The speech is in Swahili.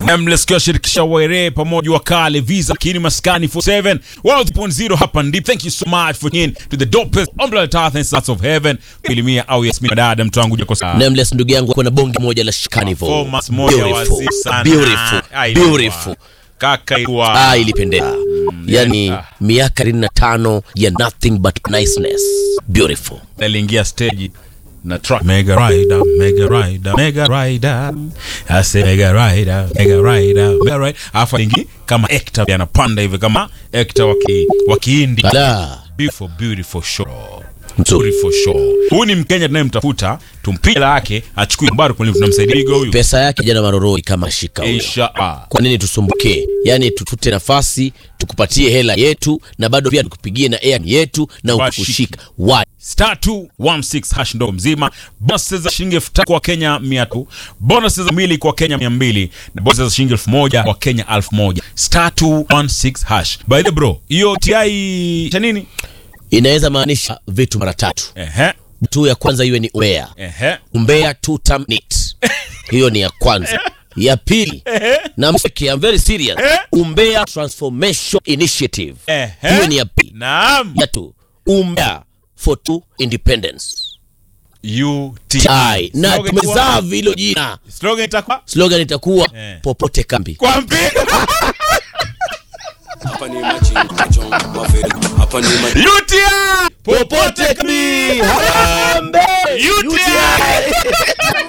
Nameless kwa shirikisha Waire pamoja wakale Visa kini maskani 47 1.0 hapa ndipo. Thank you so much for tuning to the dopest umbrella earth and sons of heaven. Elimia au Yasmin dada mtu wangu jako sawa. Nameless ndugu yangu kuna bonge moja la Shikanivo. Performance moja Beautiful. wazi sana. Beautiful. Ah, ilikuwa. Beautiful. Kaka ilikuwa. Ah, ilipendeza. Yani ah. miaka 25 ya nothing but niceness. Beautiful. aliingia stage na track Mega Rider, Mega Rider, Mega Rider. I say Mega Rider, Mega Rider, Mega Rider. Alafu ingi kama actor anapanda hivi kama actor waki wakihindi. Ala. Beautiful, beautiful show. Nzuri. Beautiful show. Huyu ni Mkenya tunayemtafuta, tumpige hela yake, achukue mbaro kwa tunamsaidia Bigo huyu. Pesa yake jana maroroi kama shika huyo. Insha Allah. Kwa nini tusumbuke? Yaani tutute nafasi, tukupatie hela yetu na bado pia tukupigie na air yetu na Washiki. ukushika. Why? star 216 hash ndo mzima bonus za shilingi elfu tatu kwa Kenya mia tu bonus za mili kwa Kenya mia mbili na bonus za shilingi elfu moja kwa Kenya elfu moja star 216 hash by the bro hiyo TI cha nini Inaweza maanisha vitu mara tatu. ehe Tu ya kwanza iwe ni umbea. ehe Umbea two term neat. Hiyo ni ya kwanza. Ya pili na msiki, I'm very serious. Umbea Transformation Initiative. Ehe. Hiyo ni ya pili. naam Ya tu Umbea for two independence. UTI Ai, na Slogan tumezaa itakuwa- vilo jina. slogan itakuwa Slogan itakuwa Eh. popote kambi. kwa mpigo Hapa ni machinga kuchonga maferi. Hapa ni ma- UTI popote kami Harambee! UTI